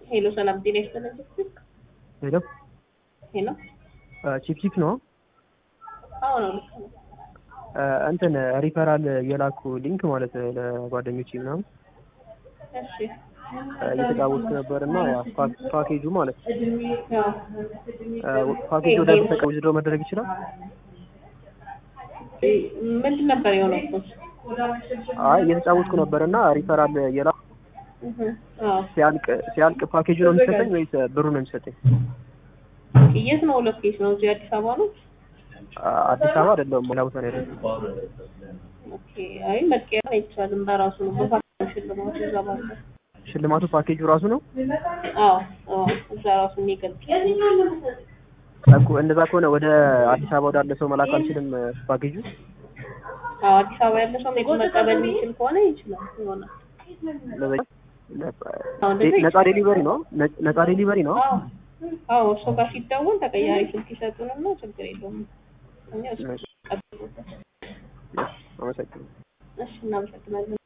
ሄሎ ሰላም ጤና ይስጥልኝ። ሄሎ ሄሎ ቺፕ ቺፕ ነው። አዎ ነው ልክ ነው። እንትን ሪፈራል የላኩ ሊንክ ማለት ለጓደኞች ምናምን እሺ እየተጫወትኩ ነበር እና ያ ፓክ- ፓኬጁ ማለት ያው ፓኬጁ ወደ ተጠቃሚ ዝዶ መደረግ ይችላል። ምንድን ነበር የሆነው እኮ? አይ እየተጫወትኩ ነበር እና ሪፈራል የላኩ እህ አዎ ሲያልቅ ሲያልቅ ፓኬጁ ነው የሚሰጠኝ ወይስ ብሩ ነው የሚሰጠኝ? የት ነው ሎኬሽን ነው? እዚህ አዲስ አበባ ነው? አዲስ አበባ አይደለም ሌላ ቦታ ነው ያለው። ኦኬ አይ መቀየር አይቻልም። በራሱ ነው በፓኬጅ ሽልማቱ እዛ ባለ ሽልማቱ ፓኬጁ ራሱ ነው አዎ አዎ እዛ ራሱ የሚገልጽ እኮ። እንደዛ ከሆነ ወደ አዲስ አበባ ወዳለ ሰው መላክ አልችልም ፓኬጁ። አዎ አዲስ አበባ ያለ ሰው ሜት መቀበል የሚችል ከሆነ ይችላል ይሆናል። ነፃ ዴሊቨሪ ነው ነ- ነፃ ዴሊቨሪ ነው። አዎ አዎ እሱ ጋር ሲደውል ተቀያሪ ስልክ ይሰጡንና ችግር የለውም። እኛ እሱ ቀጥሎታል። አመሰግናለሁ። እሺ እናመሰግናለን።